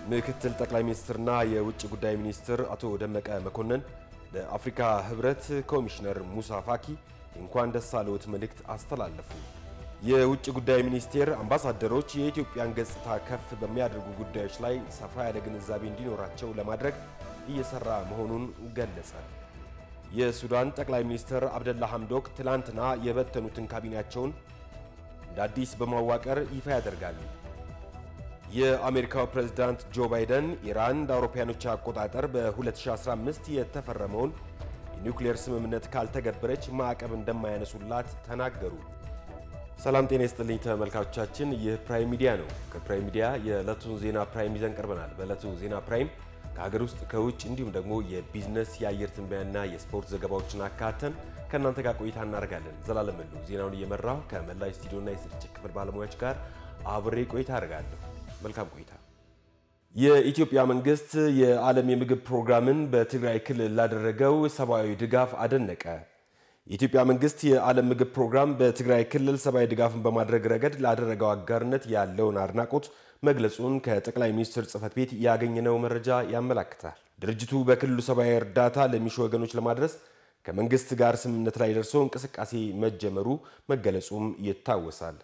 ምክትል ጠቅላይ ሚኒስትርና የውጭ ጉዳይ ሚኒስትር አቶ ደመቀ መኮንን ለአፍሪካ ህብረት ኮሚሽነር ሙሳ ፋኪ እንኳን ደስ አለዎት መልእክት አስተላለፉ። የውጭ ጉዳይ ሚኒስቴር አምባሳደሮች የኢትዮጵያን ገጽታ ከፍ በሚያደርጉ ጉዳዮች ላይ ሰፋ ያለ ግንዛቤ እንዲኖራቸው ለማድረግ እየሰራ መሆኑን ገለጸ። የሱዳን ጠቅላይ ሚኒስትር አብደላ ሐምዶክ ትላንትና የበተኑትን ካቢኔያቸውን እንደ አዲስ በማዋቀር ይፋ ያደርጋሉ። የአሜሪካው ፕሬዝዳንት ጆ ባይደን ኢራን እንደ አውሮፓውያኖች አቆጣጠር በ2015 የተፈረመውን የኒውክሌር ስምምነት ካልተገበረች ማዕቀብ እንደማያነሱላት ተናገሩ። ሰላም ጤና ይስጥልኝ ተመልካቾቻችን፣ ይህ ፕራይም ሚዲያ ነው። ከፕራይም ሚዲያ የዕለቱን ዜና ፕራይም ይዘን ቀርበናል። በዕለቱ ዜና ፕራይም ከሀገር ውስጥ ከውጭ እንዲሁም ደግሞ የቢዝነስ የአየር ትንበያና የስፖርት ዘገባዎችን አካተን ከእናንተ ጋር ቆይታ እናደርጋለን። ዘላለም መሉ ዜናውን እየመራው ከመላ ስቱዲዮና የስርጭት ክፍል ባለሙያዎች ጋር አብሬ ቆይታ አደርጋለሁ። መልካም ቆይታ። የኢትዮጵያ መንግስት የዓለም የምግብ ፕሮግራምን በትግራይ ክልል ላደረገው ሰብአዊ ድጋፍ አደነቀ። የኢትዮጵያ መንግስት የዓለም ምግብ ፕሮግራም በትግራይ ክልል ሰብአዊ ድጋፍን በማድረግ ረገድ ላደረገው አጋርነት ያለውን አድናቆት መግለጹን ከጠቅላይ ሚኒስትር ጽህፈት ቤት ያገኘነው መረጃ ያመላክታል። ድርጅቱ በክልሉ ሰብአዊ እርዳታ ለሚሹ ወገኖች ለማድረስ ከመንግስት ጋር ስምምነት ላይ ደርሶ እንቅስቃሴ መጀመሩ መገለጹም ይታወሳል።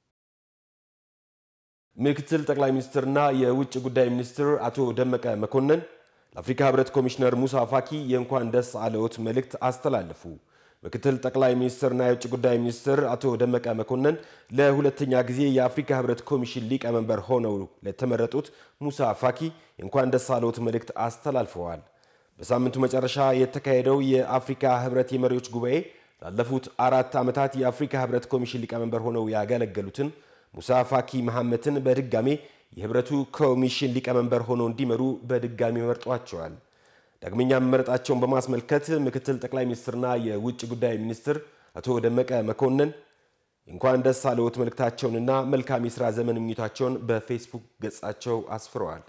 ምክትል ጠቅላይ ሚኒስትርና የውጭ ጉዳይ ሚኒስትር አቶ ደመቀ መኮንን ለአፍሪካ ህብረት ኮሚሽነር ሙሳ ፋኪ የእንኳን ደስ አለዎት መልእክት አስተላለፉ። ምክትል ጠቅላይ ሚኒስትርና የውጭ ጉዳይ ሚኒስትር አቶ ደመቀ መኮንን ለሁለተኛ ጊዜ የአፍሪካ ህብረት ኮሚሽን ሊቀመንበር ሆነው ለተመረጡት ሙሳ ፋኪ የእንኳን ደስ አለዎት መልእክት አስተላልፈዋል። በሳምንቱ መጨረሻ የተካሄደው የአፍሪካ ህብረት የመሪዎች ጉባኤ ላለፉት አራት ዓመታት የአፍሪካ ህብረት ኮሚሽን ሊቀመንበር ሆነው ያገለገሉትን ሙሳ ፋኪ መሐመትን በድጋሜ የህብረቱ ኮሚሽን ሊቀመንበር ሆነው እንዲመሩ በድጋሚ መርጧቸዋል። ዳግመኛ መመረጣቸውን በማስመልከት ምክትል ጠቅላይ ሚኒስትርና የውጭ ጉዳይ ሚኒስትር አቶ ደመቀ መኮንን እንኳን ደስ አለዎት መልእክታቸውንና መልካም የሥራ ዘመን ምኞታቸውን በፌስቡክ ገጻቸው አስፍረዋል።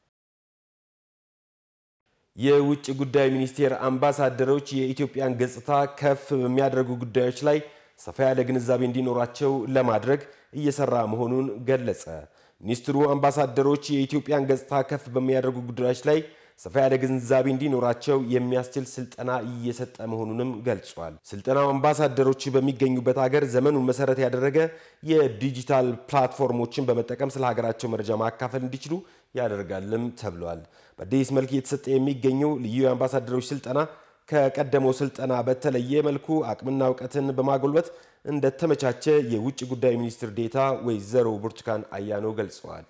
የውጭ ጉዳይ ሚኒስቴር አምባሳደሮች የኢትዮጵያን ገጽታ ከፍ በሚያደርጉ ጉዳዮች ላይ ሰፋ ያለ ግንዛቤ እንዲኖራቸው ለማድረግ እየሰራ መሆኑን ገለጸ። ሚኒስትሩ አምባሳደሮች የኢትዮጵያን ገጽታ ከፍ በሚያደርጉ ጉዳዮች ላይ ሰፋ ያለ ግንዛቤ እንዲኖራቸው የሚያስችል ስልጠና እየሰጠ መሆኑንም ገልጿል። ስልጠናው አምባሳደሮች በሚገኙበት ሀገር ዘመኑን መሰረት ያደረገ የዲጂታል ፕላትፎርሞችን በመጠቀም ስለ ሀገራቸው መረጃ ማካፈል እንዲችሉ ያደርጋልም ተብሏል። በአዲስ መልክ እየተሰጠ የሚገኘው ልዩ የአምባሳደሮች ስልጠና ከቀደመው ስልጠና በተለየ መልኩ አቅምና እውቀትን በማጎልበት እንደተመቻቸ የውጭ ጉዳይ ሚኒስትር ዴታ ወይዘሮ ብርቱካን አያኖ ገልጸዋል።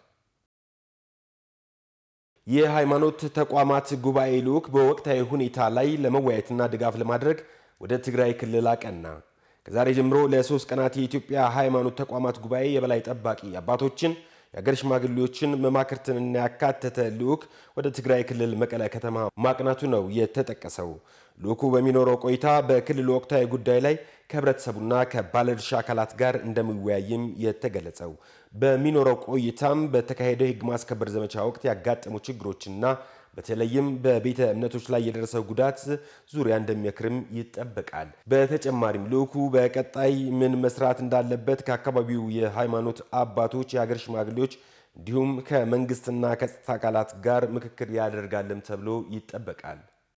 የሃይማኖት ተቋማት ጉባኤ ልዑክ በወቅታዊ ሁኔታ ላይ ለመወያየትና ድጋፍ ለማድረግ ወደ ትግራይ ክልል አቀና። ከዛሬ ጀምሮ ለሶስት ቀናት የኢትዮጵያ ሃይማኖት ተቋማት ጉባኤ የበላይ ጠባቂ አባቶችን የአገር ሽማግሌዎችን መማክርትንና ያካተተ ልዑክ ወደ ትግራይ ክልል መቀለ ከተማ ማቅናቱ ነው የተጠቀሰው። ልዑኩ በሚኖረው ቆይታ በክልሉ ወቅታዊ ጉዳይ ላይ ከህብረተሰቡና ከባለድርሻ አካላት ጋር እንደሚወያይም የተገለጸው። በሚኖረው ቆይታም በተካሄደው የህግ ማስከበር ዘመቻ ወቅት ያጋጠሙ ችግሮችና በተለይም በቤተ እምነቶች ላይ የደረሰው ጉዳት ዙሪያ እንደሚመክርም ይጠበቃል። በተጨማሪም ልዑኩ በቀጣይ ምን መስራት እንዳለበት ከአካባቢው የሃይማኖት አባቶች፣ የሀገር ሽማግሌዎች እንዲሁም ከመንግስትና ከጸጥታ አካላት ጋር ምክክር ያደርጋልም ተብሎ ይጠበቃል።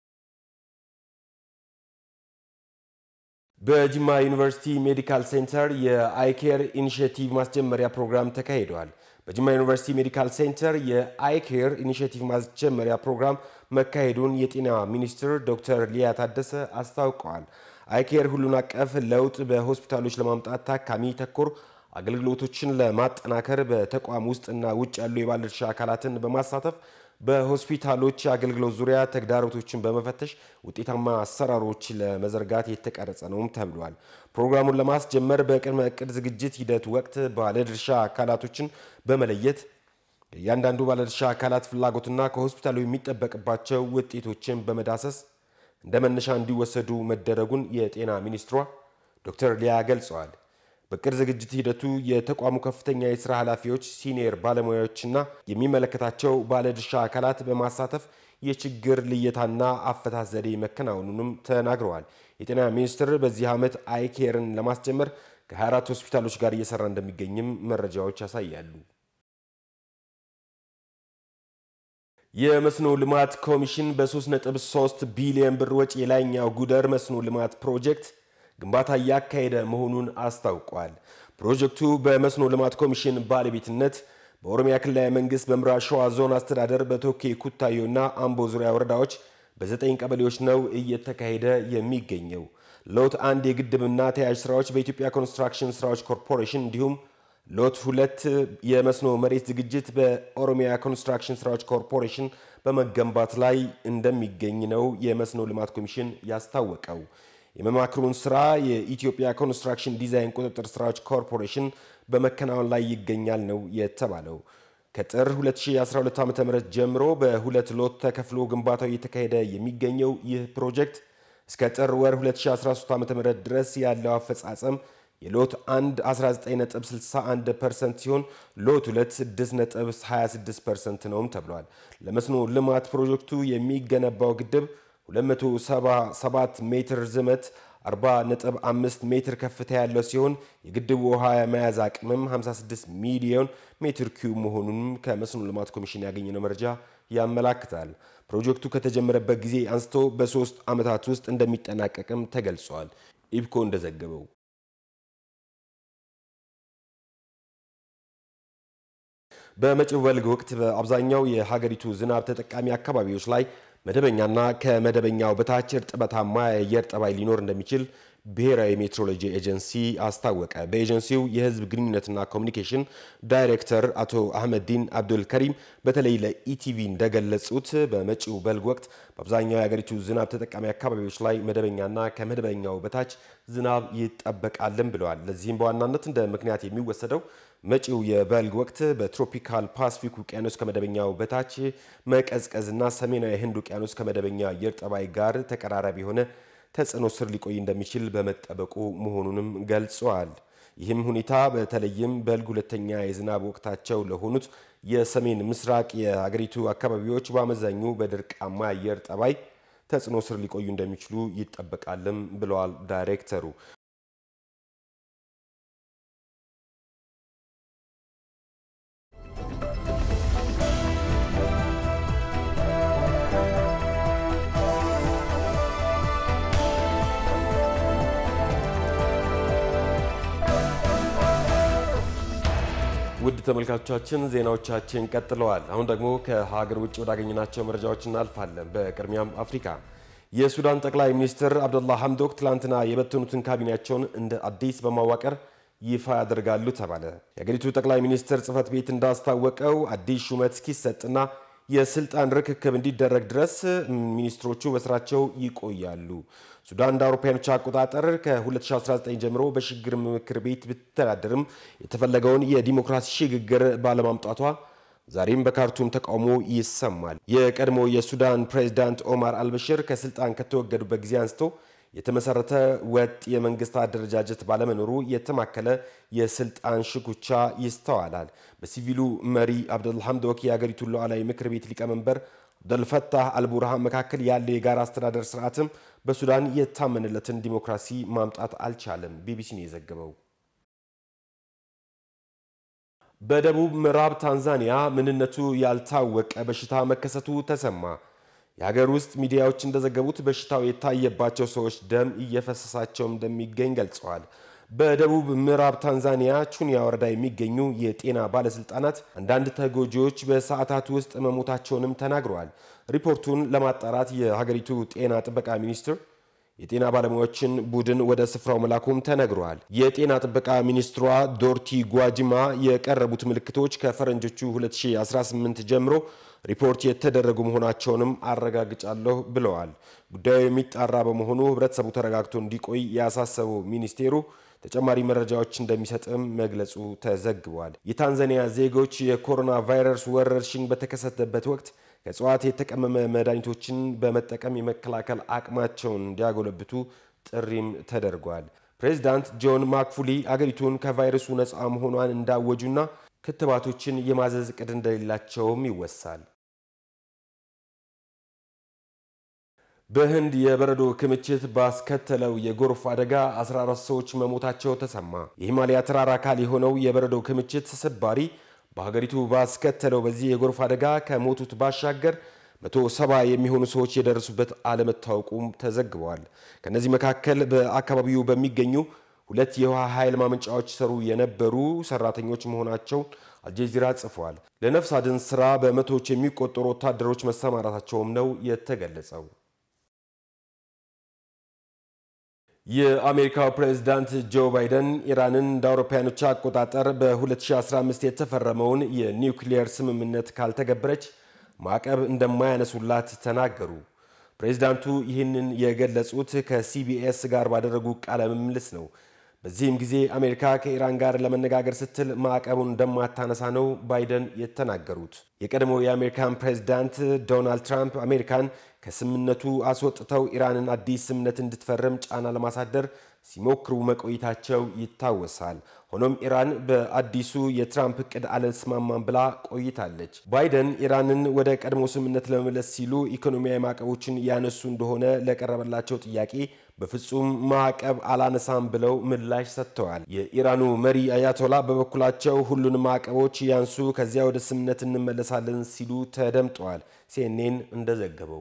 በጅማ ዩኒቨርሲቲ ሜዲካል ሴንተር የአይኬር ኢኒሽቲቭ ማስጀመሪያ ፕሮግራም ተካሂደዋል። በጅማ ዩኒቨርሲቲ ሜዲካል ሴንተር የአይኬር ኢኒሽቲቭ ማስጀመሪያ ፕሮግራም መካሄዱን የጤና ሚኒስትር ዶክተር ሊያ ታደሰ አስታውቀዋል። አይኬር ሁሉን አቀፍ ለውጥ በሆስፒታሎች ለማምጣት ታካሚ ተኮር አገልግሎቶችን ለማጠናከር በተቋም ውስጥና ውጭ ያሉ የባለድርሻ አካላትን በማሳተፍ በሆስፒታሎች አገልግሎት ዙሪያ ተግዳሮቶችን በመፈተሽ ውጤታማ አሰራሮች ለመዘርጋት የተቀረጸ ነውም ተብሏል። ፕሮግራሙን ለማስጀመር በቅድመ እቅድ ዝግጅት ሂደት ወቅት ባለድርሻ አካላቶችን በመለየት እያንዳንዱ ባለድርሻ አካላት ፍላጎትና ከሆስፒታሉ የሚጠበቅባቸው ውጤቶችን በመዳሰስ እንደ መነሻ እንዲወሰዱ መደረጉን የጤና ሚኒስትሯ ዶክተር ሊያ ገልጸዋል። በቅድ ዝግጅት ሂደቱ የተቋሙ ከፍተኛ የስራ ኃላፊዎች፣ ሲኒየር ባለሙያዎችና የሚመለከታቸው ባለድርሻ አካላት በማሳተፍ የችግር ልየታና አፈታት ዘዴ መከናወኑንም ተናግረዋል። የጤና ሚኒስቴር በዚህ ዓመት አይኬርን ለማስጀመር ከ24 ሆስፒታሎች ጋር እየሰራ እንደሚገኝም መረጃዎች ያሳያሉ። የመስኖ ልማት ኮሚሽን በ3.3 ቢሊዮን ብር ወጪ የላይኛው ጉደር መስኖ ልማት ፕሮጀክት ግንባታ እያካሄደ መሆኑን አስታውቋል። ፕሮጀክቱ በመስኖ ልማት ኮሚሽን ባለቤትነት በኦሮሚያ ክልላዊ መንግስት በምዕራብ ሸዋ ዞን አስተዳደር በቶኬ ኩታዮና አምቦ ዙሪያ ወረዳዎች በዘጠኝ ቀበሌዎች ነው እየተካሄደ የሚገኘው። ሎት አንድ የግድብና ተያያዥ ስራዎች በኢትዮጵያ ኮንስትራክሽን ስራዎች ኮርፖሬሽን እንዲሁም ሎት ሁለት የመስኖ መሬት ዝግጅት በኦሮሚያ ኮንስትራክሽን ስራዎች ኮርፖሬሽን በመገንባት ላይ እንደሚገኝ ነው የመስኖ ልማት ኮሚሽን ያስታወቀው። የመማክሩን ስራ የኢትዮጵያ ኮንስትራክሽን ዲዛይን ቁጥጥር ስራዎች ኮርፖሬሽን በመከናወን ላይ ይገኛል ነው የተባለው። ከጥር 2012 ዓ ም ጀምሮ በሁለት ሎት ተከፍሎ ግንባታው እየተካሄደ የሚገኘው ይህ ፕሮጀክት እስከ ጥር ወር 2013 ዓ ም ድረስ ያለው አፈጻጸም የሎት 1 19.61 ፐርሰንት ሲሆን ሎት 2 6.26 ፐርሰንት ነውም ተብሏል። ለመስኖ ልማት ፕሮጀክቱ የሚገነባው ግድብ 277 ሜትር ዝመት 40.5 ሜትር ከፍታ ያለው ሲሆን የግድቡ ውሃ የመያዝ አቅምም 56 ሚሊዮን ሜትር ኪዩብ መሆኑንም ከመስኖ ልማት ኮሚሽን ያገኘነው መረጃ ያመላክታል። ፕሮጀክቱ ከተጀመረበት ጊዜ አንስቶ በሶስት ዓመታት ውስጥ እንደሚጠናቀቅም ተገልጿል። ኢብኮ እንደዘገበው በመጪው በልግ ወቅት በአብዛኛው የሀገሪቱ ዝናብ ተጠቃሚ አካባቢዎች ላይ መደበኛና ከመደበኛው በታች እርጥበታማ የአየር ጠባይ ሊኖር እንደሚችል ብሔራዊ ሜትሮሎጂ ኤጀንሲ አስታወቀ። በኤጀንሲው የሕዝብ ግንኙነትና ኮሚኒኬሽን ዳይሬክተር አቶ አህመዲን አብዱል ከሪም በተለይ ለኢቲቪ እንደገለጹት በመጪው በልግ ወቅት በአብዛኛው የሀገሪቱ ዝናብ ተጠቃሚ አካባቢዎች ላይ መደበኛና ከመደበኛው በታች ዝናብ ይጠበቃልን ብለዋል። ለዚህም በዋናነት እንደ ምክንያት የሚወሰደው መጪው የበልግ ወቅት በትሮፒካል ፓሲፊክ ውቅያኖስ ከመደበኛው በታች መቀዝቀዝና ሰሜናዊ ህንድ ውቅያኖስ ከመደበኛ አየር ጠባይ ጋር ተቀራራቢ የሆነ ተጽዕኖ ስር ሊቆይ እንደሚችል በመጠበቁ መሆኑንም ገልጸዋል። ይህም ሁኔታ በተለይም በልግ ሁለተኛ የዝናብ ወቅታቸው ለሆኑት የሰሜን ምስራቅ የሀገሪቱ አካባቢዎች በአመዛኙ በድርቃማ አየር ጠባይ ተጽዕኖ ስር ሊቆዩ እንደሚችሉ ይጠበቃልም ብለዋል ዳይሬክተሩ። ውድ ተመልካቾቻችን ዜናዎቻችን ቀጥለዋል። አሁን ደግሞ ከሀገር ውጭ ወዳገኘናቸው መረጃዎች እናልፋለን። በቅድሚያም አፍሪካ የሱዳን ጠቅላይ ሚኒስትር አብደላ ሐምዶክ ትላንትና የበተኑትን ካቢኔያቸውን እንደ አዲስ በማዋቀር ይፋ ያደርጋሉ ተባለ። የአገሪቱ ጠቅላይ ሚኒስትር ጽህፈት ቤት እንዳስታወቀው አዲስ ሹመት እስኪሰጥና የስልጣን ርክክብ እንዲደረግ ድረስ ሚኒስትሮቹ በስራቸው ይቆያሉ። ሱዳን እንደ አውሮፓውያኖች አቆጣጠር ከ2019 ጀምሮ በሽግግር ምክር ቤት ብትተዳደርም የተፈለገውን የዲሞክራሲ ሽግግር ባለማምጣቷ ዛሬም በካርቱም ተቃውሞ ይሰማል። የቀድሞ የሱዳን ፕሬዝዳንት ኦማር አልበሽር ከስልጣን ከተወገዱበት ጊዜ አንስቶ የተመሰረተ ወጥ የመንግስት አደረጃጀት ባለመኖሩ የተማከለ የስልጣን ሽኩቻ ይስተዋላል። በሲቪሉ መሪ አብደል ሐምዶክ የአገሪቱን ሉዓላዊ ምክር ቤት ሊቀመንበር አብደልፈታህ አልቡርሃን መካከል ያለ የጋራ አስተዳደር ስርዓትም በሱዳን የታመነለትን ዲሞክራሲ ማምጣት አልቻለም። ቢቢሲ ነው የዘገበው። በደቡብ ምዕራብ ታንዛኒያ ምንነቱ ያልታወቀ በሽታ መከሰቱ ተሰማ። የሀገር ውስጥ ሚዲያዎች እንደዘገቡት በሽታው የታየባቸው ሰዎች ደም እየፈሰሳቸው እንደሚገኝ ገልጸዋል። በደቡብ ምዕራብ ታንዛኒያ ቹኒያ ወረዳ የሚገኙ የጤና ባለስልጣናት አንዳንድ ተጎጂዎች በሰዓታት ውስጥ መሞታቸውንም ተናግረዋል። ሪፖርቱን ለማጣራት የሀገሪቱ ጤና ጥበቃ ሚኒስትር የጤና ባለሙያዎችን ቡድን ወደ ስፍራው መላኩም ተነግረዋል። የጤና ጥበቃ ሚኒስትሯ ዶርቲ ጓጅማ የቀረቡት ምልክቶች ከፈረንጆቹ 2018 ጀምሮ ሪፖርት የተደረጉ መሆናቸውንም አረጋግጫለሁ ብለዋል። ጉዳዩ የሚጣራ በመሆኑ ሕብረተሰቡ ተረጋግቶ እንዲቆይ ያሳሰበው ሚኒስቴሩ ተጨማሪ መረጃዎች እንደሚሰጥም መግለጹ ተዘግቧል። የታንዛኒያ ዜጎች የኮሮና ቫይረስ ወረርሽኝ በተከሰተበት ወቅት ከእጽዋት የተቀመመ መድኃኒቶችን በመጠቀም የመከላከል አቅማቸውን እንዲያጎለብቱ ጥሪም ተደርጓል። ፕሬዚዳንት ጆን ማክፉሊ አገሪቱን ከቫይረሱ ነፃ መሆኗን እንዳወጁና ክትባቶችን የማዘዝ እቅድ እንደሌላቸውም ይወሳል። በህንድ የበረዶ ክምችት ባስከተለው የጎርፍ አደጋ 14 ሰዎች መሞታቸው ተሰማ። የሂማሊያ ተራራ አካል የሆነው የበረዶ ክምችት ስባሪ በሀገሪቱ ባስከተለው በዚህ የጎርፍ አደጋ ከሞቱት ባሻገር መቶ ሰባ የሚሆኑ ሰዎች የደረሱበት አለመታወቁም ተዘግበዋል። ከነዚህ መካከል በአካባቢው በሚገኙ ሁለት የውሃ ኃይል ማመንጫዎች ሰሩ የነበሩ ሰራተኞች መሆናቸው አልጀዚራ ጽፏል። ለነፍስ አድን ስራ በመቶዎች የሚቆጠሩ ወታደሮች መሰማራታቸውም ነው የተገለጸው። የአሜሪካው ፕሬዝዳንት ጆ ባይደን ኢራንን እንደ አውሮፓውያኖች አቆጣጠር በ2015 የተፈረመውን የኒውክሊየር ስምምነት ካልተገበረች ማዕቀብ እንደማያነሱላት ተናገሩ። ፕሬዝዳንቱ ይህንን የገለጹት ከሲቢኤስ ጋር ባደረጉ ቃለ ምልልስ ነው። በዚህም ጊዜ አሜሪካ ከኢራን ጋር ለመነጋገር ስትል ማዕቀቡን እንደማታነሳ ነው ባይደን የተናገሩት። የቀድሞው የአሜሪካን ፕሬዝዳንት ዶናልድ ትራምፕ አሜሪካን ከስምምነቱ አስወጥተው ኢራንን አዲስ ስምምነት እንድትፈርም ጫና ለማሳደር ሲሞክሩ መቆየታቸው ይታወሳል። ሆኖም ኢራን በአዲሱ የትራምፕ እቅድ አልስማማም ብላ ቆይታለች። ባይደን ኢራንን ወደ ቀድሞ ስምምነት ለመመለስ ሲሉ ኢኮኖሚያዊ ማዕቀቦችን ያነሱ እንደሆነ ለቀረበላቸው ጥያቄ በፍጹም ማዕቀብ አላነሳም ብለው ምላሽ ሰጥተዋል። የኢራኑ መሪ አያቶላ በበኩላቸው ሁሉንም ማዕቀቦች ያንሱ፣ ከዚያ ወደ ስምምነት እንመለሳለን ሲሉ ተደምጠዋል። ሲኤንኤን እንደዘገበው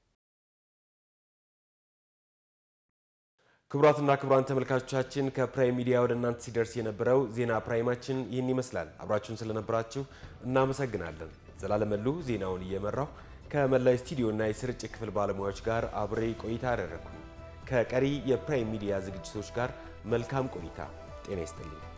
ክቡራትና ክቡራን ተመልካቾቻችን ከፕራይም ሚዲያ ወደ እናንተ ሲደርስ የነበረው ዜና ፕራይማችን ይህን ይመስላል። አብራችሁን ስለነበራችሁ እናመሰግናለን። ዘላለም መሉ ዜናውን እየመራው ከመላይ ስቱዲዮና የስርጭት ክፍል ባለሙያዎች ጋር አብሬ ቆይታ አደረግኩ። ከቀሪ የፕራይም ሚዲያ ዝግጅቶች ጋር መልካም ቆይታ። ጤና ይስጥልኝ።